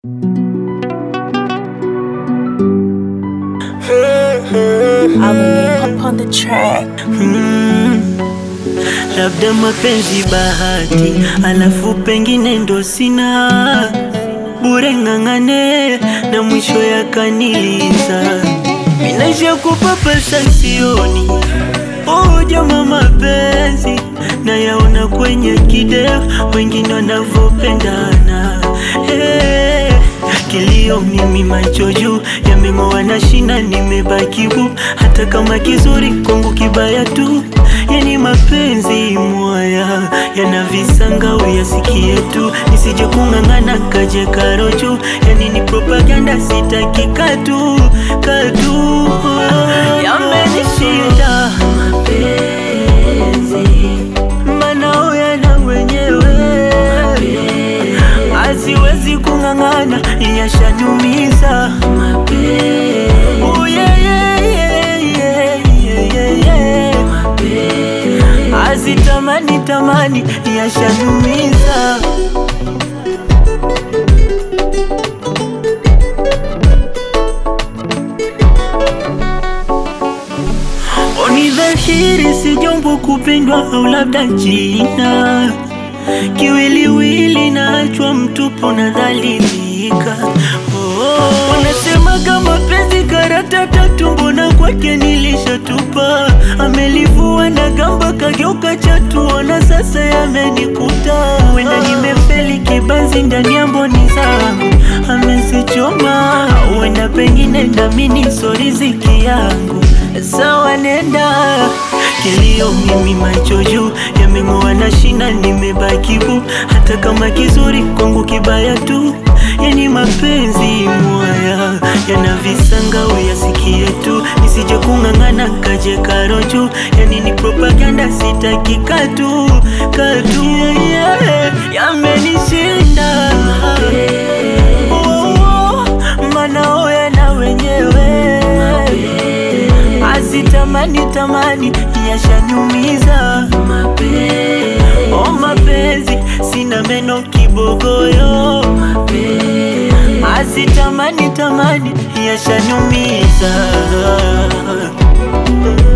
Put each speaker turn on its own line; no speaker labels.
I will up on the track.
Mm, labda mapenzi bahati, alafu pengine ndo sina bure, ng'ang'ane na mwisho yakaniliza. Minaisha kupapasa sioni ujama mapenzi na yaona kwenye kidevu, wengine wanavyopendana hey. Kilio mimi macho juu yameng'oa na shina, nimebaki bu, hata kama kizuri kwangu kibaya tu. Yani mapenzi mwaya yana visanga, uyasikie tu, nisije kung'ang'ana kaje karo juu. Yani ni propaganda, sitaki katu katu, yamenishinda mapenzi, manao yana wenyewe Asiwezi kung'ang'ana, yashanumiza Oh, yeah, yeah, yeah, yeah, yeah, yeah, yeah. Azitamani tamani, yashanumiza Ni dhahiri si jambo kupendwa au labda jina kiwiliwili naachwa mtupu na dhalilika. Oh, wanasema kama penzi karata tatu, mbona kwake nilishatupa? Amelivua na gamba kageuka chatu, ona sasa yamenikuta. Wenda nimefeli kibanzi ndani ya mboni zangu, amezichoma. Wenda pengine ndamini so riziki yangu, sawa nenda Kilio mimi macho juu yameng'oa na shina, nimebaki bu, hata kama kizuri kwangu kibaya tu. Yani mapenzi mwaya yana visanga, uyasikie tu, nisije kung'ang'ana kaje karo juu. Yani ni propaganda, sitaki katu katu, yeah, yamenishinda oh, oh, manao yana wenyewe Azitamani tamani yashanyumiza Oh mapenzi sina meno kibogoyo Azitamani tamani yashanyumiza